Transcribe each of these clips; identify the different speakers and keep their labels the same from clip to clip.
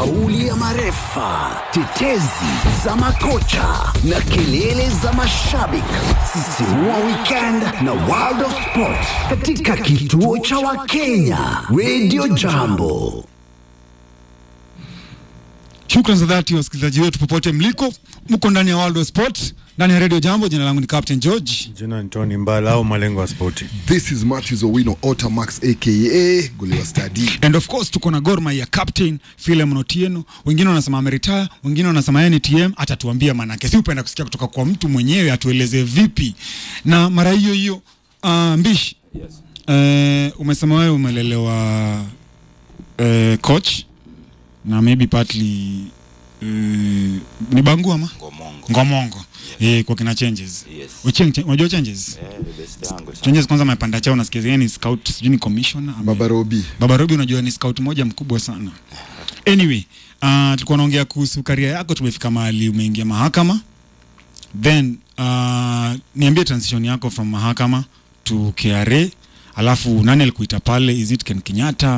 Speaker 1: Kauli ya marefa, tetezi za makocha na kelele za mashabiki. Sisimua weekend na World of Sport katika kituo cha Wakenya Radio Jambo.
Speaker 2: Shukran za dhati wasikilizaji wetu popote mliko, mko ndani ya World of Sport, ndani ya Radio Jambo. Jina langu ni Captain George.
Speaker 3: Jina ni Tony Mbala au malengo ya spoti.
Speaker 4: This is Matthews Owino Otamax aka Goliwa Stadi.
Speaker 2: And of course tuko na Gor Mahia captain Philemon Otieno, wengine wanasema ameretire, wengine wanasema yeye ni TM. Atatuambia manake, si upenda kusikia kutoka kwa mtu mwenyewe, atueleze vipi. Na mara hiyo hiyo uh, Mbishi yes. Uh, umesema wewe umelelewa uh, coach na maybe partly uh, ni bangu ama
Speaker 5: Ngomongo.
Speaker 2: ngomongo eh, kwa kina changes
Speaker 5: Yes.
Speaker 2: Ucheng, ch- unajua changes
Speaker 5: Eh, the best yangu sana.
Speaker 2: changes kwanza amepanda chao nasikia yeye ni scout sijui ni commissioner ame-
Speaker 4: Baba Robi.
Speaker 2: Baba Robi unajua ni scout moja mkubwa sana. Anyway, uh, tulikuwa naongea kuhusu karia yako, tumefika mahali umeingia mahakama. Then uh, niambie transition yako from mahakama to KRA, alafu nani alikuita pale? Is it Ken Kenyatta?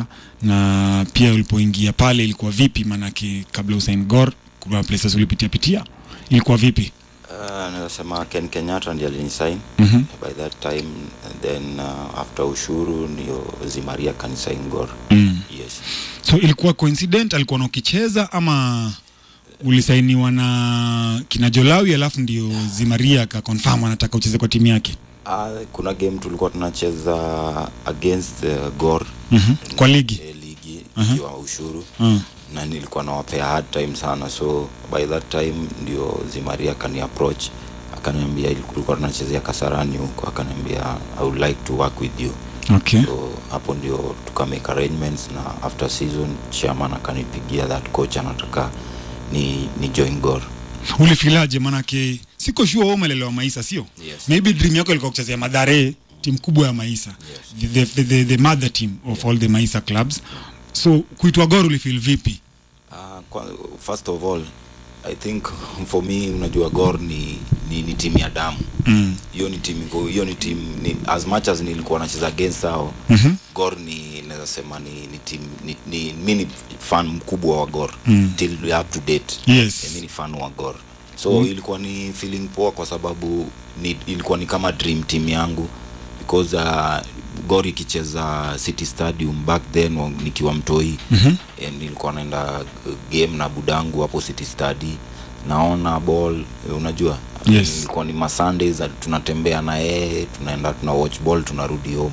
Speaker 2: Na pia ulipoingia pale ilikuwa vipi? Maanake kabla usain Gor kuna places ulipitia pitia, ilikuwa vipi?
Speaker 5: Uh, naweza sema Ken Kenyatta ndiye alinisign
Speaker 2: Mhm.
Speaker 5: by that time and then uh, after ushuru ndio Zimaria kanisign Gor.
Speaker 2: Mm.
Speaker 5: Yes.
Speaker 2: So ilikuwa coincident, alikuwa na ukicheza ama ulisainiwa na kina Jolawi alafu ndio Zimaria aka confirm anataka ucheze kwa timu yake
Speaker 5: Uh, kuna game tulikuwa tunacheza against uh, Gor
Speaker 2: mm kwa ligi
Speaker 5: eh, ligi
Speaker 2: Aha.
Speaker 5: ikiwa ushuru
Speaker 2: mm.
Speaker 5: na nilikuwa nawapea hard time sana so by that time ndio Zimaria akani approach akaniambia tulikuwa tunachezea Kasarani huko akaniambia I would like to work with you
Speaker 2: Okay.
Speaker 5: so hapo ndio tuka make arrangements na after season chairman akanipigia that coach anataka ni, ni join Gor
Speaker 2: Ulifilaje? Manake siko sure wewe umelelewa Maisa, sio?
Speaker 5: Yes.
Speaker 2: Maybe dream yako ilikuwa kuchezea Madare, timu kubwa ya Maisa, the, the, the, the, the mother team of all the Maisa clubs. So kuitwa Gor ulifeel vipi?
Speaker 5: uh, kwa, first of all I think for me unajua Gor ni, ni, ni timu ya damu
Speaker 2: Mm.
Speaker 5: hiyo ni timu iko- hiyo ni timu ni, as much as nilikuwa nacheza against hao
Speaker 2: Mhm.
Speaker 5: Gor ni naweza sema ni ni team ni, ni mi ni fan mkubwa wa Gor
Speaker 2: Mm.
Speaker 5: till up to date
Speaker 2: Yes.
Speaker 5: Eh, mi ni fan wa Gor so ilikuwa ni feeling poa kwa sababu ni, ilikuwa ni kama dream team yangu because uh, Gor ikicheza City Stadium back then wa- nikiwa mtoi
Speaker 2: Mhm.
Speaker 5: eh, nilikuwa naenda uh, game na budangu hapo City Stadi naona ball eh, unajua
Speaker 2: Yes.
Speaker 5: ilikuwa ni masundays uh, tunatembea na yeye tunaenda tuna watch ball tunarudi home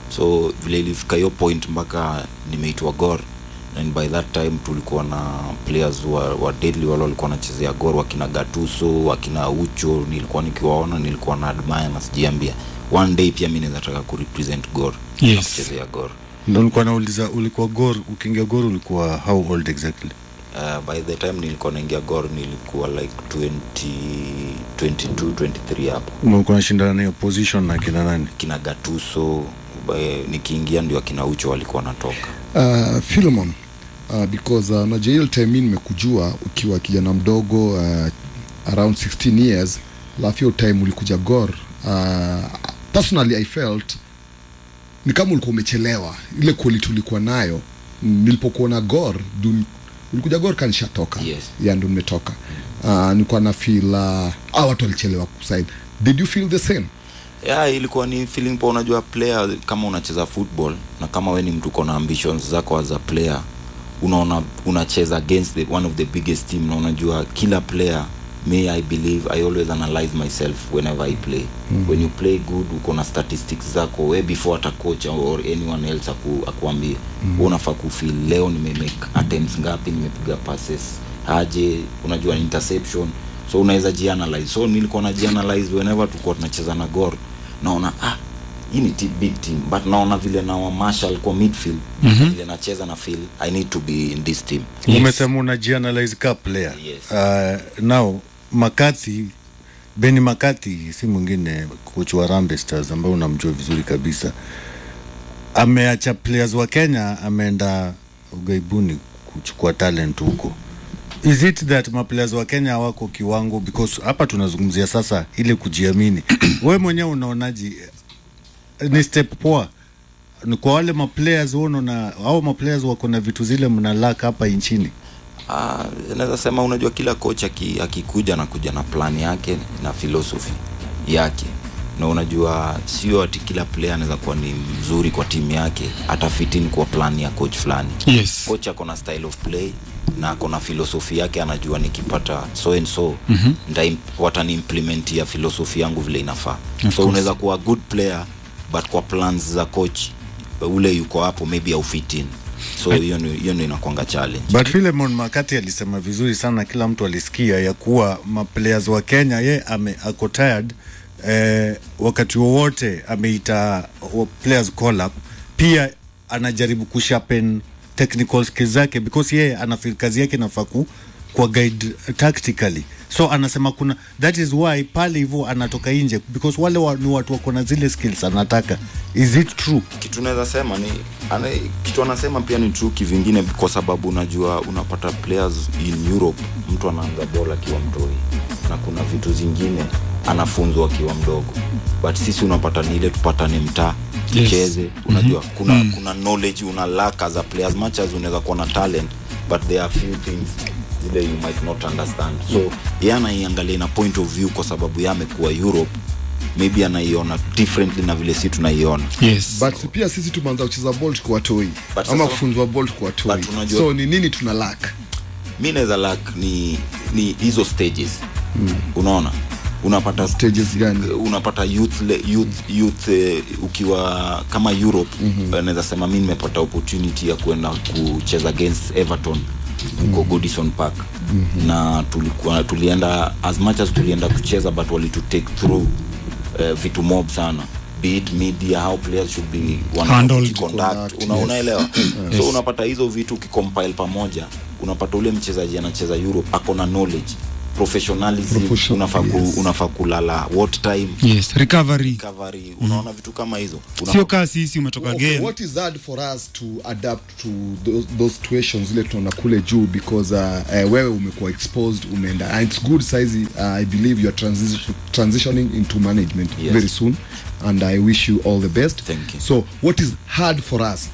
Speaker 5: so vile ilifika hiyo point mpaka nimeitwa Gor and by that time tulikuwa na players wa, wa deadly wale walikuwa wanachezea Gor wakina Gatuso wakina Ucho nilikuwa nikiwaona nilikuwa na admire na sijiambia one day pia mimi naweza taka kurepresent Gor na
Speaker 2: Yes.
Speaker 5: kuchezea Gor
Speaker 3: Ndo nilikuwa nauliza, ulikuwa Gor, ukiingia Gor ulikuwa how old exactly?
Speaker 5: uh, by the time nilikuwa naingia Gor nilikuwa like 20 22 23 hapo
Speaker 3: Ulikuwa unashindana na hiyo position na kina nani?
Speaker 5: kina Gatuso eh, nikiingia ndio akina Ucho walikuwa wanatoka
Speaker 4: Uh, Philemon uh, because uh, najua hiyo time mimi nimekujua ukiwa kijana mdogo uh, around 16 years alafu hiyo time ulikuja Gor uh, personally I felt ni kama ulikuwa umechelewa ile quality ulikuwa nayo mm, nilipokuona Gor dun, ulikuja Gor kanishatoka
Speaker 5: Yes.
Speaker 4: ya ndo nimetoka uh, nilikuwa na feel uh, ah, watu walichelewa kusign did you feel the same
Speaker 5: yeah, ilikuwa ni feeling poa unajua player kama unacheza football na kama we ni mtu uko na ambitions zako as a player unaona unacheza against the, one of the biggest team na unajua kila player me i believe i always analyze myself whenever i play mm. when you play good uko na statistics zako we before hata coach or anyone else aku, akuambie mm. unafaa kufeel leo nimemake attempts ngapi nimepiga passes aje unajua interception so unaweza jianalyze so nilikuwa na jianalyze whenever tulikuwa tunacheza na gor naona ah hii ni team, big team but naona vile na wa Marshall kwa midfield mm-hmm. vile nacheza na feel i need to be in this team
Speaker 2: Yes.
Speaker 3: Umesema unajianalyze ka player.
Speaker 5: Yes.
Speaker 3: Uh, now Makati Beni Makati si mwingine coach wa Harambee Stars ambaye unamjua vizuri kabisa. Ameacha players wa Kenya ameenda ugaibuni kuchukua talent huko. Is it that maplayers wa Kenya hawako kiwango because hapa tunazungumzia sasa ile kujiamini. Wewe mwenyewe unaonaje ni step poa ni kwa wale maplayers wono na au maplayers wako na vitu zile mna lack hapa nchini
Speaker 5: Ah, naweza sema unajua kila coach aki- akikuja anakuja na plan yake na philosophy yake na unajua sio ati kila player anaweza kuwa ni mzuri kwa timu yake hata fit in kwa plan ya coach fulani
Speaker 2: yes
Speaker 5: coach ako na style of play na ako na philosophy yake anajua nikipata so and so mm-hmm. wataniimplementia philosophy yangu vile inafaa so
Speaker 2: course.
Speaker 5: unaweza kuwa good player but kwa plans za coach ule yuko hapo maybe au fit in so hiyo ni- hiyo ndio inakwanga challenge
Speaker 3: but Philemon Makati alisema vizuri sana, kila mtu alisikia ya kuwa maplayers wa Kenya ye ame, ako tired eh, wakati wowote ameita wa- players call up, pia anajaribu kusharpen technical skills zake because yeye anafeel kazi yake nafaa ku kwa guide tactically so anasema kuna that is why pale hivyo anatoka nje because wale wa, ni watu wako na zile skills anataka is it true
Speaker 5: kitu naweza sema ni ana, kitu anasema pia ni true kivingine kwa sababu unajua unapata players in Europe mtu anaanza bola akiwa mtoi na kuna vitu zingine anafunzwa akiwa mdogo but sisi unapata ni ile tupatane mtaa
Speaker 2: Yes.
Speaker 5: tucheze unajua kuna mm. kuna knowledge una lack as a player as much as unaweza kuwa na talent but there are few things zile you might not understand so yeye anaiangalia ina point of view kwa sababu yeye amekuwa Europe maybe anaiona differently na vile si tunaiona
Speaker 2: yes
Speaker 4: but pia sisi tumeanza kucheza ball tukiwa toi
Speaker 5: But
Speaker 4: ama
Speaker 5: sasa-
Speaker 4: kufunzwa ball tukiwa toi
Speaker 5: But unajua-
Speaker 4: so ni nini tuna lack
Speaker 5: mi naweza lak ni ni hizo stages mm. unaona unapata
Speaker 4: stages gani
Speaker 5: unapata youth, le- youth, youth uh, ukiwa kama europe mm-hmm. naweza sema mi nimepata opportunity ya kwenda kucheza against everton huko mm-hmm. godison park mm-hmm. na tulikuwa tulienda as much as tulienda kucheza but walitu take through uh, vitu mob sana be it media how players should be
Speaker 2: Handled.
Speaker 5: conduct
Speaker 4: Conduct,
Speaker 5: una,
Speaker 4: yes.
Speaker 5: unaelewa so unapata hizo vitu ukicompile pamoja unapata ule mchezaji anacheza europe ako na knowledge professionalism
Speaker 4: Profession-
Speaker 5: unafaa ku,
Speaker 4: yes.
Speaker 5: unafaa kulala what time
Speaker 2: yes recovery
Speaker 5: recovery unaona vitu kama hizo Unafaa-
Speaker 2: sio kaa sisi umetoka
Speaker 4: Okay,
Speaker 2: game
Speaker 4: what is hard for us to adapt to those, those situations zile tunaona kule juu because uh, uh, wewe umekuwa exposed umeenda and it's good size uh, i believe you are transi transitioning into management
Speaker 5: Yes.
Speaker 4: very soon and i wish you all the best
Speaker 5: Thank you.
Speaker 4: so what is hard for us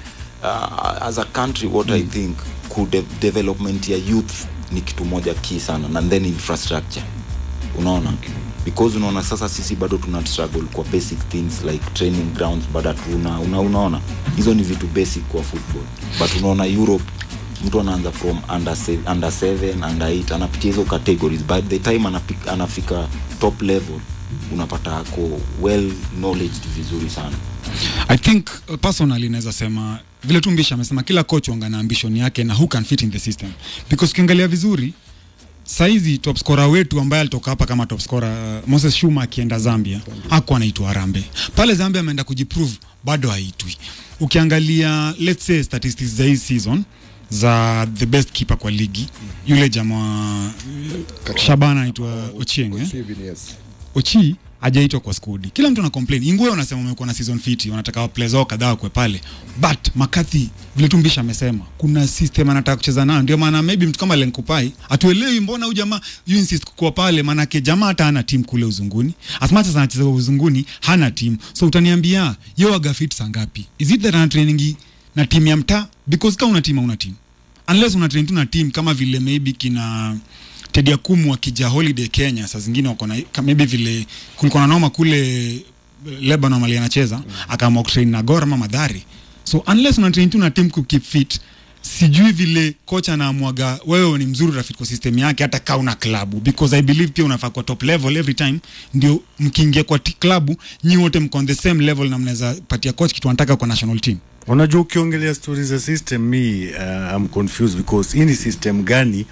Speaker 5: uh, as a country what i think ku de development ya youth ni kitu moja key sana and then infrastructure unaona okay. because unaona sasa sisi bado tuna struggle kwa basic things like training grounds bado hatuna una, unaona hizo ni vitu basic kwa football but unaona europe mtu anaanza from under, se, under 7 under 8 anapitia hizo categories by the time anapika, anafika top level unapata ako well knowledged vizuri sana
Speaker 2: i think uh, personally naweza sema vile tu mbisha amesema kila coach wanga na ambition yake na who can fit in the system because ukiangalia vizuri saizi top scorer wetu ambaye alitoka hapa kama top scorer uh, Moses Shuma akienda Zambia hakuwa anaitwa Arambe pale Zambia ameenda kujiprove bado haitwi ukiangalia let's say statistics za hii season za the best keeper kwa ligi yule jamaa uh, Shabana anaitwa Ochieng eh?
Speaker 4: Steven, yes.
Speaker 2: Ochi hajaitwa kwa skudi. Kila mtu ana complain. Ingwe wanasema wamekuwa na season fit, wanataka players wao kadhaa kwa pale. But Makathi vile tu Mbisha amesema, kuna system anataka kucheza nayo. Ndio maana maybe mtu kama Lenkupai atuelewi mbona huyu jamaa you insist kuwa pale, maanake jamaa hata hana team kule uzunguni. As much as anacheza uzunguni, hana team. So utaniambia yeye aga fit saa ngapi? Is it that ana training na timu ya mtaa? Because kama una team una team. Unless una train tu na team kama vile maybe kina Teddy Akumu wakija holiday Kenya, saa zingine wako na ka- maybe vile kulikuwa na noma kule Lebanon mali anacheza mm. akaamua kutrain na Gor ama Madhari. So unless una train tu na team ku keep fit, sijui vile kocha anaamwaga wewe ni mzuri rafiki kwa system yake hata kaa una klabu because I believe pia unafaa kwa top level every time ndio mkiingia kwa ti- klabu nyi wote mko on the same level na mnaweza patia coach kitu anataka kwa national team.
Speaker 3: unajua ukiongelea stori za system mi uh, I'm confused because hii ni system gani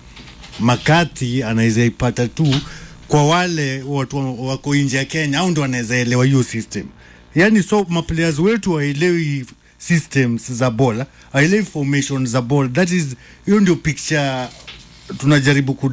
Speaker 3: makati anaweza ipata tu kwa wale watu wako nje ya Kenya au ndo wanaweza elewa hiyo system yani so maplayers wetu waelewi systems za bola waelewi formation za ball that is hiyo ndio picture tunajaribu ku